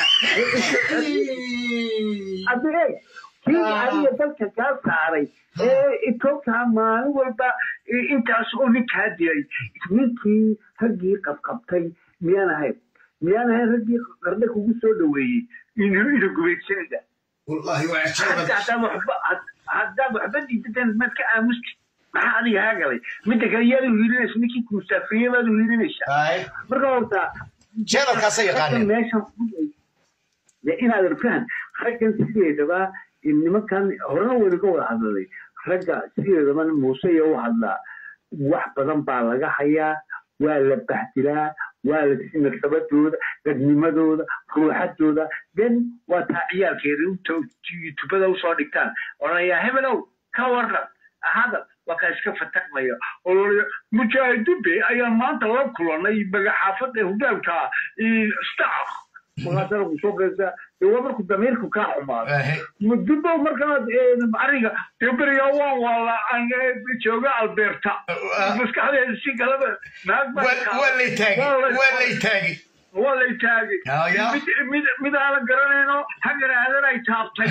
Speaker 4: adige kii adiga dalka kaa saaray ee etoobiya maalin walba intaas oo ninkaa dilay ninkii raggii qabqabtay miyaan ahayn miyaan ahayn raggii qarde kugu soo dhaweeyey ina gubaysanida haddaad waxba diidataan maad ka aamusti maxaa adiga haa galay midda kale yaad uhiilinaysa ninkii kustaafriye baad uhiilinaysaa marka horta
Speaker 1: jeedalkaasa yaqaanin
Speaker 4: meeshan inaad arkaan raggan sideedaba nimankan horena waynu ka wada hadladay ragga sideedaba muuse iyo u hadlaa wax badan baa laga hayaa waa la bahdilaa waa la nasabadooda dadnimadooda ruuxadooda den waa taa ciyaalkeeda yutubada usoo dhigtaan odhanayaa hebelow ka waran hadal waa kaa iska fataqmaya oo mujaahidube ayaan maanta la kulanay magaxaafada hogaalka staff markaasana kusoo geysaa dee waa markuu damiirku kaa xumaado dubo markaad ariga dee beriga waan waala jooga alberta maskaxdeeda si kalaba
Speaker 1: waa lay taagi waa lay taagi
Speaker 3: waa lay taagay
Speaker 1: Haya.
Speaker 3: mid mid mid aan la garanayno hagar aadan ay taabtay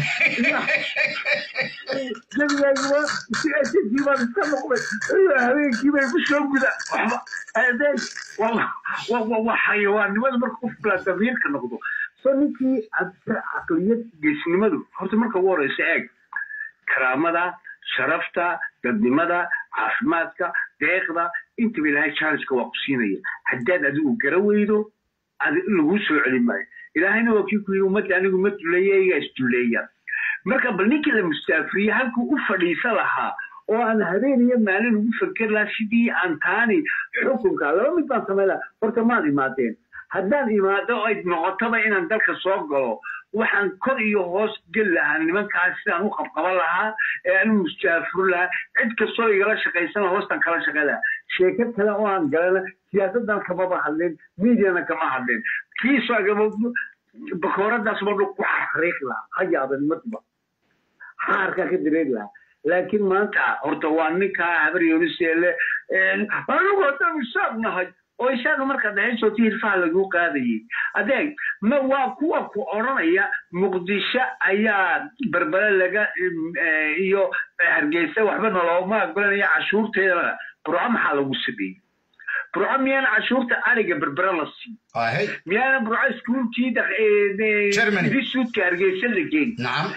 Speaker 3: jabigaaguma siyaasadiii baan iska noqday ilaa habeenkii bay ku soo guda waxba adeeg waa waa waa waa xayawaannimada marka qofku bilaa damiirka noqdo so ninkii cabsa caqliyad geesnimadu horta marka ugu horeysa eeg karaamada sharafta dadnimada caafimaadka deeqda intaba ilaahay charleska waa ku siinaya haddaad adigu gara weydo adi lagu soo celin maayo ilaahayna waa kii ku yidhi ummadda anigu ma duleeya iyaa isduleeya marka bal ninkii la mustaafiriye halkuu u fadhiisa lahaa oo aan habeen iyo maalin ugu faker lahaa sidii aan taani xukunka laba mid baan samay lahaa horta maad imaadeen haddaan imaado ay noqotaba inaan dalka soo galo waxaan kor iyo hoos geli lahaa nimankaas sidaan u qabqaban lahaa ee aan u mustaafirin lahaa cid kastoo igala shaqaysana hoostan kala shaqay lahaa sheeko kale oo aan galana siyaasadan kamaba hadlin midiana kama hadlin kiisoo agaba bakooradaas ma ku xariiqi lahaa ha yaaban madba xaarkaa ka dareeri lahaa laakiin maanta horta waa ninkaa habar yooniseele anigu haddaan isaaq nahay oo isaga marka dhahaysooti hilfaha laguu qaadayay adeeg ma waa kuwa ku odhanaya muqdisho ayaa berbere laga iyo hargeysa waxba nalooma aqbalanaya cashuurteedana burco maxaa lagu sameeyey burco miyaana cashuurta ariga berbere la siiyo
Speaker 1: Ahey.
Speaker 3: miyaana burco iskuulkii
Speaker 1: Germany.
Speaker 3: risuudka hargeysa la geyn
Speaker 1: Nacam.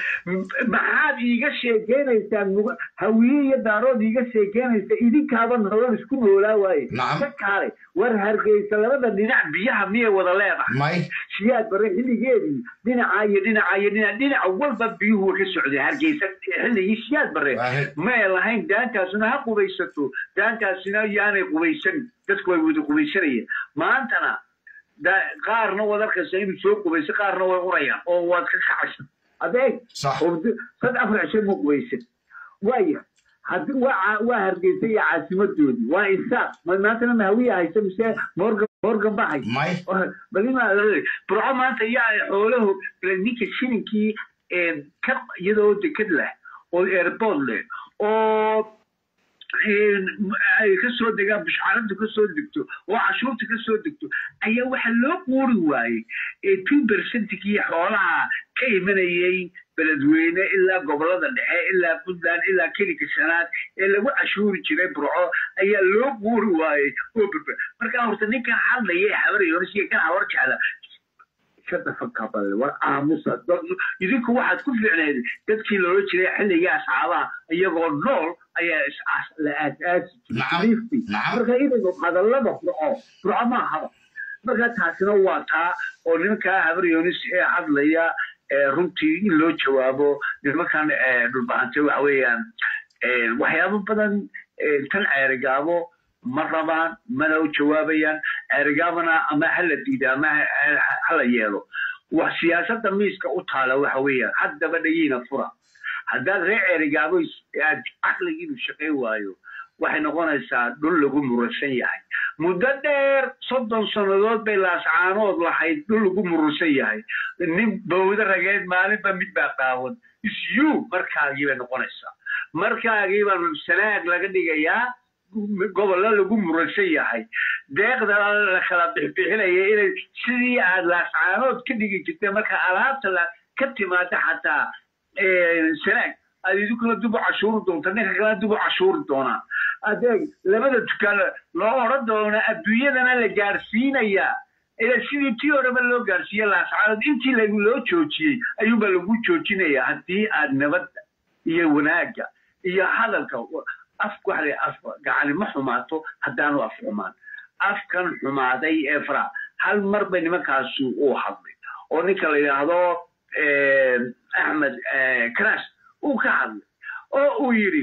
Speaker 3: maxaad iiga sheekeynaysaan muga- hawiye iyo daarood iiga sheekeynaysa idinkaaba nolol isku noolaa waaye
Speaker 1: Nacam.
Speaker 3: ka kaalay war hargeysa labada dhinac biyaha miyay wada leedahay
Speaker 1: May.
Speaker 3: siyaad bare xilligeedii dhinacaa iyo dhinacaa iyo dhinac dhinaca walba biyuhu way ka socday hargeysa xilligii siyaad bare
Speaker 1: Waahe.
Speaker 3: may lahayn daantaasina ha qubaysato daantaasina yaanay qubaysan dadku way wada qubaysanayeen maantana da- qaarna waad arkaysa inuu soo qubayso qaarna way urayaan oo waad ka kacaysa adeeg
Speaker 1: Sax.
Speaker 3: oo d- sad afar cisho ma qubaysan waaya haddi waa ca- waa hargeysa iyo caasimadoodii waa insaaq ma maantana mahawiya haysa mise morgan morgan ba haysa
Speaker 1: May.
Speaker 3: balima burco maanta yaa xooluhu ninka shilinkii ee, ka iyadoo deked leh oo airport leh oo een, ay ka soo degaan bushcaradu ka soo degto oo cashuurta ka soo degto ayaa waxaa loo quuri waayey ee two percentkii xoolaha ka imanayay beledweyne ilaa gobolada dhexe ilaa puntland ilaa kelinka shanaad ee lagu cashuuri jiray burco ayaa loo quuri waayey oo berber markaa horta ninkan hadlaya ee habarayonisiga kan hawar jecla shadafakabale war aamusa idinku waxaad ku fiicneed dadkii loola jiray xilligii asxaabaha iyagoo nool ayaa is la aasaasi
Speaker 1: Nacam,
Speaker 3: jiray
Speaker 1: nacam.
Speaker 3: marka idagu hadallada furco furco ma haba marka taasina waa taa oo nimankaa habar yonis ee hadlaya ee runtii in loo jawaabo nimankan ee, dhulbahante waxa weeyaan ee, waxyaabo badan ee, tan ceerigaabo ma rabaan mana u jawaabayaan ceerigaabana ama hala diida ama ha- ha- hala yeelo wax siyaasada miiska u taala waxa weeyaan haddaba dhagiina fura haddaad reer ceerigaabo is- aad caqligiinu shaqayn waayo waxay noqonaysaa dhul lagu muransan yahay muddo dheer soddon sannadood bay laascaanood lahayd dhul lagu muransan yahay nin bawdo rageed maalinba mid baa qaawan isyu markaagii bay noqonaysaa markaagii baa sanaag laga dhigayaa gobollo lagu muransan yahay deeqda la kala bixbixinaya inay sidii aad laascaanood ka dhigi jirtay marka alaabta la ka timaada xataa sanaag aad idinkuna dib u cashuuri doonta ninka kalena dib u cashuuri doonaa adeeg labada dukaan loo odhan doona adduunyadana la gaarsiinayaa ila sidii tii horeba loo gaarsiiye laascaanood intii lagu loo joojiyey ayuunbaa lagu joojinaya haddii aad nabadda iyo wanaagga iyo hadalka afku waxa la yidhaha, af gacani ma xumaato haddaanu af xumaan afkan xumaaday ee fara hal mar bay nimankaasu uu hadlay oo ninka la yidhaahdo eh, axmed eh, karash uu ka hadlay oo uu yidhi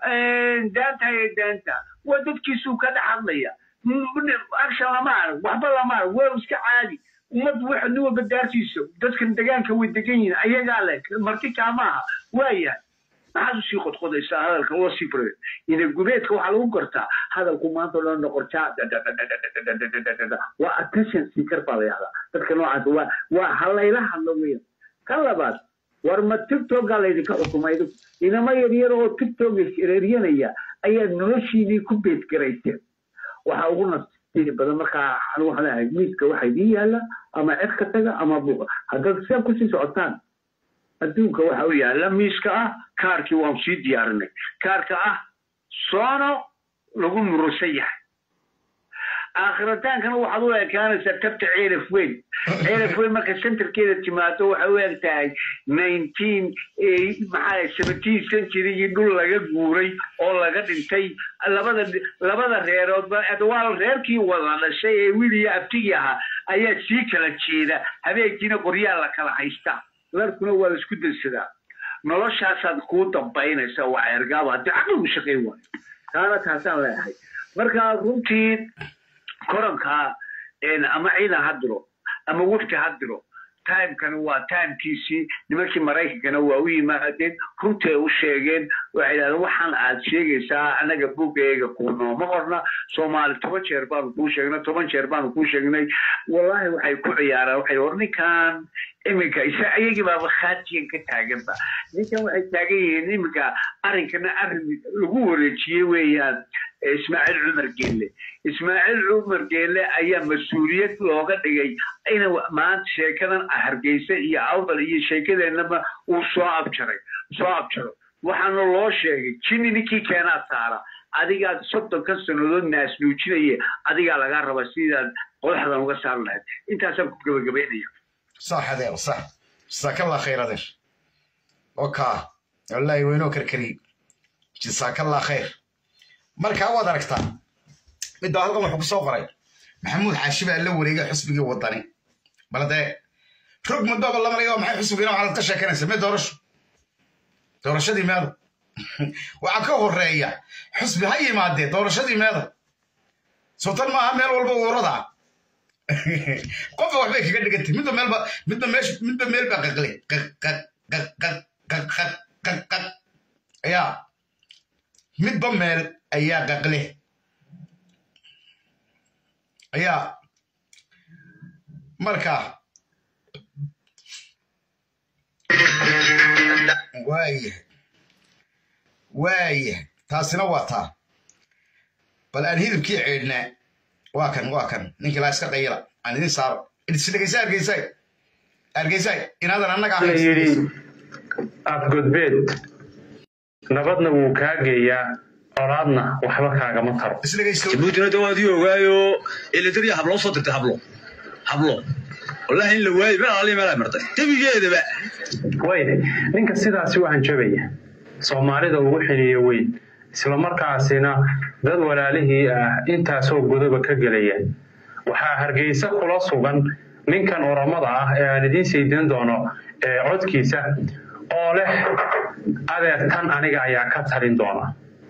Speaker 3: daanta iyo daanta waa dadkiisuu ka dhex hadlaya action lama arag waxba lama arag waa iska caadi ummaddu waxa nin walba daartiisa dadkan degaanka way degan yihiin ayagaa leh marti kaamaaha waayahay maxaad usii qodqodaysaa hadalka oo sii fure ina gubeedka waxaa lagu gartaa hadalku maanta oo dhan noqorjaa waa attention seeker baa la yahdaa dadka noocaas waa waa halayla hadlo weya kan labaad war ma tiktokaa laydinka xukumay idinku inama yaryar oo tiktok reeryanaya ayaa noloshiinii ku beedgarayseen waxaa ugu nastay
Speaker 4: inta badan markaa anigu waxaan leeyahay miiska waxa idiin yaalla ama cid ka taga ama buuqa haddaad sidaa kusii socotaan adduunka waxa u yaalla miiska ah kaarkii waan sii diyaarinay kaarka ah soono lagu murusan yahay aakhirotaankana waxaad u ekaanaysaa tabta ceelaf weyn ceelaf weyn marka centerkeeda timaado waxay u eg tahay nineteen maxaa seventeen centurygii dhul laga guuray oo laga dhintay labada labada reeroodba waa reerkii wada dhashay ee wiliya abtigii ahaa ayaa sii kala jeeda habeenkiina qoryaa la kala haystaa larkuna waa la isku darsadaa noloshaasaad kuu dambaynaysa waa ergaaba haddii xaq lagu shaqayn waayo taana taasaan leeyahay marka runtii koranka ama ciidan ha diro ama wafdi ha diro timekani waa timekiisii nimankii maraykankana waa u yimaadeen runtay u sheegeen waxay idhahdeen waxaan aad sheegaysaa anaga bugeega kunooma qorna soomaali toban jeer baanu kuu sheegnay toban jeer baanu kuu sheegnay wallahi waxay ku ciyaaraan waxay war ninkan iminka isa ayagii baaba khaatiyan ka taaganba ninkan waxay taagan yihiin iminka arrinkana arrin lagu wareejiyey weeyaan ismaaciil cumar geelle ismaaciil cumar geelle ayaa mas-uuliyad looga dhigay in maanta sheekadan hargeysa iyo awdal iyo sheekadeennaba uu soo abjaray soo abjaro waxaana loo sheegay jini ninkii keenaa saara adigaad soddonka sannadood naasnuujinaya adigaa lagaa raba sidaad qodaxdan uga saari lahayd intaasaan ku gabagabaynaya
Speaker 1: صح هذا صح جزاك الله خير هذا اوكا والله وينو كركري جزاك الله خير marka waad aragtaa midda halkan wuxuu ku soo qoray maxamuud xaashi baa la wareegay xusbigii wadani bal dee rog muddoba la marayo maxay xusbigiina waxaad ka sheekanaysa mid doorasho doorashadii meeda waxaa ka horeeya xusbi ha yimaadee doorashadii meeda sultan maaha meel walba uurada qofba waxbay kaga dhigantay midba meelba midba meesh midba meel baa qaqle ayaa midba meel ayaa qaqle ayaa marka waayahay waayahay taasina waa taa bal aan hidibkii ceedhnaa waa kan waa kan ninkii laa iska qayila aan idin saaro isdhegeysa argeysay argeysay inaadan annaga
Speaker 5: la yidhi afgodbeed nabadna wuu kaa geeyaa colaadna waxba kaagama taro
Speaker 1: isdhegeyso
Speaker 6: jabuutina de waad ii ogaayo eletriya habloo soo dirtay hablo hablo wallahi in la waayo meel alali meelay martay debigeedaba
Speaker 5: wayne ninka sidaasi u hanjabaya soomaalida ugu xiniyo weyn islamarkaasina dad walaalihii ah intaasoo godoba ka gelaya waxaa hargeysa kula sugan ninkan oramada ah ee aan idiin saydiin doono ee codkiisa oo leh adeer tan aniga ayaa ka talin doona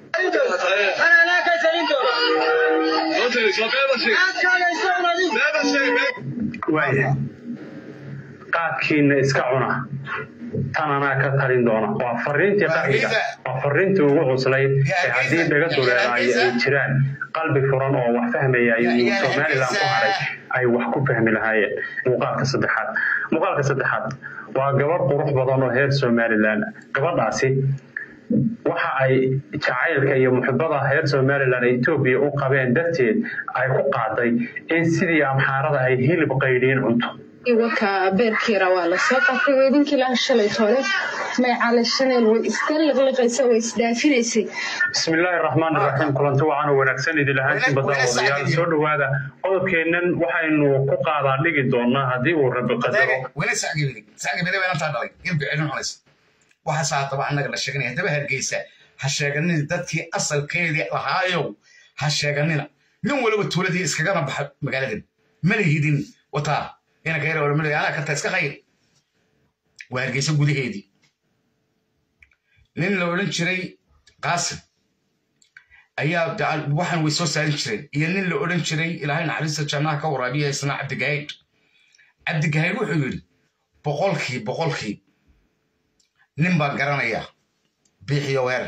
Speaker 5: waaya qaadkiina iska cuna tan anaa ka talin doona waa fariintii qaxiga waa fariintii ugu cuslayd ee haddii dhaga duleelaayo ay jiraan qalbi furan oo wax fahmaya ayuu somaliland ku haray ay wax ku fahmi lahaayeen muuqaalka saddexaad muuqaalka saddexaad waa gabadh qurux badan oo heer somaliland gabadhaasi waxa ay jacaylka iyo muxibada reer somaliland ee etoobiya u qabeen darteed ay ku qaaday in sidii amxaarada ay hilib qaydhiin cunto
Speaker 7: waka beerkiira waa lasoo qafay weedinkii laha shalay toole may calashaneen way iska liqliqaysa way isdaafinaysay
Speaker 5: bismillaahi raxmaan raxiim kulanti wacan oo wanaagsan idin lahaantiin badan odayaal soo dhowaada qodobkeennan waxaynu ku qaadaa dhigi doonaa haddii uu rabi qadaro
Speaker 1: weli sacgibili sacgibili baa intaa dhalay gelbi celin cunaysa waxaase haddaba annaga la sheeganaya haddaba hargeysa ha sheeganina dadkii asalkeedii lahaayow ha sheeganina nin waliba tuuladii iskagana baxa magaaladan mana hidin wataa ina kayra oramada anaa karta iska khayr waa hargeysa gudaheedii nin la odhan jiray qaasim ayaa waxaan way soo saarin jireen iyo nin la odhan jiray ilaahay naxariista jannaha ka waraabiya isna cabdigahaydh cabdigahaydh wuxuu yidhi boqolkii boqolkii nin baan garanayaa biixiyo weer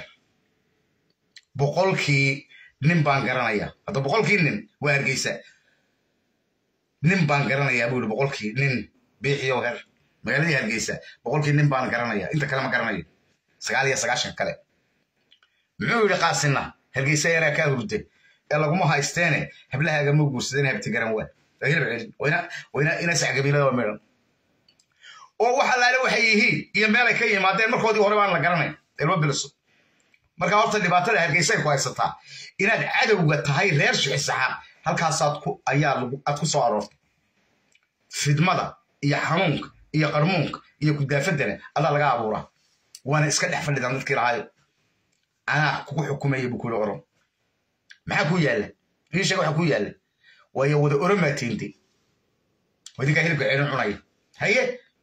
Speaker 1: boqolkii nin baan garanayaa hadda boqolkii nin waa hargeysa nin baan garanayaa buu yidhi boqolkii nin biixiyo weer magaaladii hargeysa boqolkii nin baan garanayaa inta kale ma garanayo sagaal iyo sagaashan kale muxuu yidhi qaasinna hargeysa yaraa kaa hurda ee laguma haysteene hablahaaga ma guursadeen habti garan waa hilib celin wayna ina sax gabiilada waa midhan oo wax allaale waxay yihiin iyo meelay ka yimaadeen markoodii hore baan la garanay ilma biliso marka horta dhibaatada hargeysay ku haysataa inaad cadowga tahay reer suxisaxaaq halkaasaad ku ayaa aad ku soo aroortay fidmada iyo xanuunka iyo qarmuunka iyo kudaafadana adaa laga abuuraa waana iska dhex fadhidaan dadkii lahaayo anaa kugu xukumaya buu kuli oran maxaa ku yaalla ii sheega waxa ku yaalla waayo wada oromaa tiintay wadinkaa hilibka ceelin cunaya haye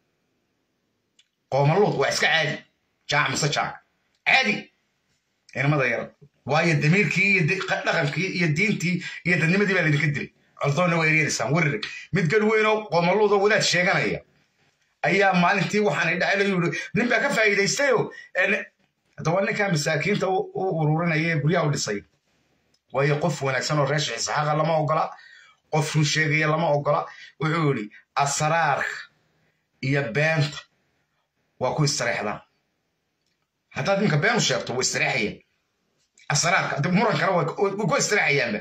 Speaker 1: qoomaluud waa iska caadi jaac mise jaac caadi inamada yar waayo damiirkii iyo dhaqankii iyo diintii iyo dadnimadii baa laydinka dilay coldoonna waa eryanaysaan werre mid gad weynoo qoomaluudoo wadaad sheeganaya ayaa maalintii waxaanay dhacay la yiri nin baa ka faa'iidaystayo haddaba ninkaa masaakiinta u ururinaya ee guryaha u dhisay waayo qof wanaagsan oo reesha isxaaqa lama ogola qof run sheegaya lama ogola wuxuu yidhi asraarka iyo beenta waa ku istareexdaan haddaad ninka been u sheegto way istareexayaan asraarka murankana way ku istareexayaanba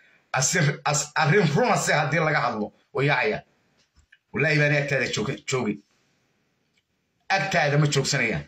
Speaker 1: arrin runase haddii laga hadlo way yaacayaan wallaahi baana agtaada joogin agtaada ma joogsanayaan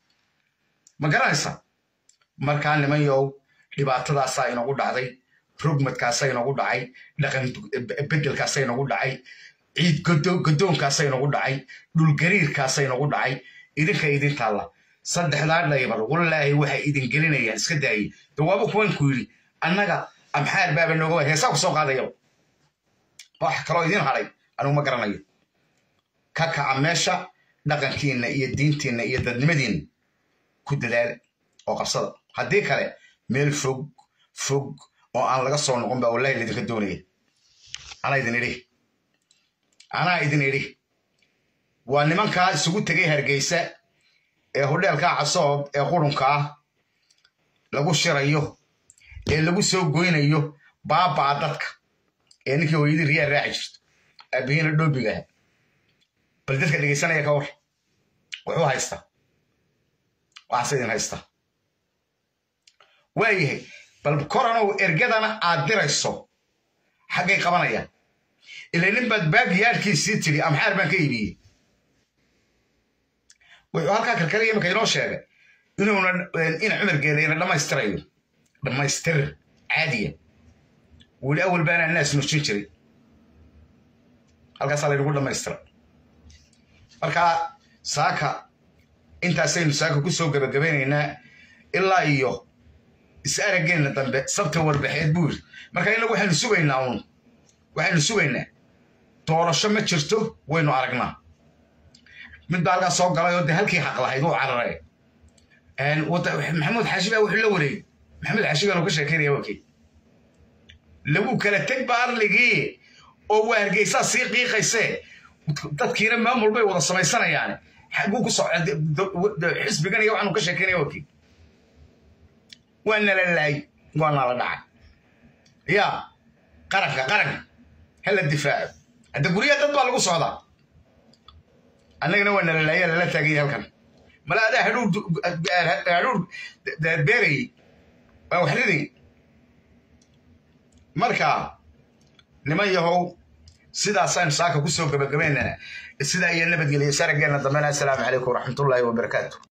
Speaker 1: ma garanaysaa markaa nimanyow dhibaatadaasaa inagu dhacday rogmadkaasaa inagu dhacay dhaqan bedelkaasaa inagu dhacay ciid gadoonkaasa inagu dhacay dhulgariirkaasa inagu dhacay idinka idin taalla saddexdaa dhaybar wallaahi waxay idin gelinayaan iska daayey dawaabo kuwanku yidhi annaga amxaar baaba nooga heesaa ku soo qaadaya wax kaloo idin hadhay anigu ma garanayo ka kaca meesha dhaqankiinna iyo diintiinna iyo dadnimadiinna ku dadaala oo qabsada haddii kale meel fog fog oo aan laga soo noqon baa wallahi laydinka doonaya anaa idin idhi anaa idin idhi waa nimankaa isugu tegay hargeysa ee hodheelkaa casoob ee qurunka ah lagu shirayo ee lagu soo goynayo baabaa dadka ee ninkii hooyadii riyaa raaci jirto aabihiina dhoobigaha bal dadka dhegaysanaya ka war wuxuu haystaa waxaase idin haystaa waayahay bal koranow ergadana aad dirayso xaggay qabanayaan ila nin baad baagiyaadhkiisii tidhi amxaar baan ka iibiyey wuxuu halkaa kalkaliya iminka inoo sheegay inuuna ina cumar geelayna dhammaystirayo dhammaystir caadiya weli awal baana naas nurjin jiray halkaasaa laynagu dhammaystira marka saaka intaasaynu saaka ku soo gabagabaynaynaa ilaa iyo is araggeenna dambe sabta warbaxeed buu yiri marka inagu waxaynu sugaynaa uun waxaynu sugaynaa doorasho ma jirto waynu aragnaa mid baa halkaa soo galay oo dee halkii xaq lahayd uu cararay maxamuud xaashi baa wuxuu la wareegay maxamuud xaashi baanu ka sheekaynaya wakii lagu kala teg ba arligii oo waa hargeysaa sii qiiqaysee dadkiina maamul bay wada samaysanayaan xaguu ku socda xisbigan iyo waxaanu ka sheekaynaya wakii waa nala laay waa nala dhacay yaa qaranka qaranka hala difaaco hadda guryaha dad baa lagu socdaa annagana waa nala laaya lala taagaya halkan mala adaa hadhuur beerayey waa wax riday marka niman yahow sidaasaynu saaka ku soo gabagabaynana sidaa iyo nabadgelyo sarageenna dambena assalaamu calaykum waraxmatullaahi wabarakaatu